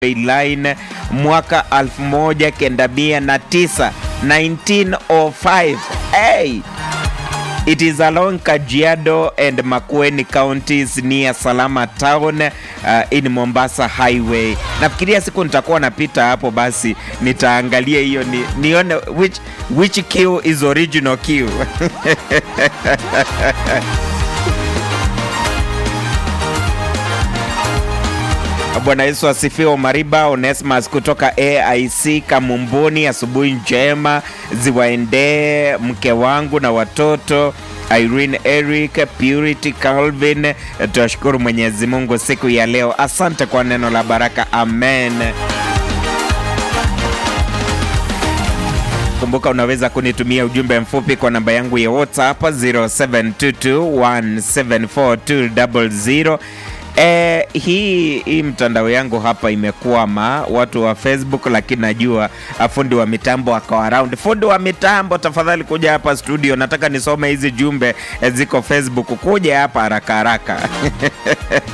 line mwaka 1909 1905 hey! It is along Kajiado and Makueni counties near Salama town uh, in Mombasa highway. Nafikiria siku nitakuwa napita hapo, basi nitaangalia hiyo ni, nione which, which queue is original queue. Bwana Yesu asifiwe. Mariba Onesmus kutoka AIC Kamumbuni, asubuhi njema ziwaendee mke wangu na watoto Irene Eric, Purity Calvin. Tunashukuru Mwenyezi Mungu siku ya leo. Asante kwa neno la baraka, amen. Kumbuka unaweza kunitumia ujumbe mfupi kwa namba yangu ya WhatsApp 0722174200. Eh, hii hii mtandao yangu hapa imekwama, watu wa Facebook, lakini najua fundi wa mitambo ako around. Fundi wa mitambo, tafadhali kuja hapa studio, nataka nisome hizi jumbe eh, ziko Facebook. Kuja hapa haraka haraka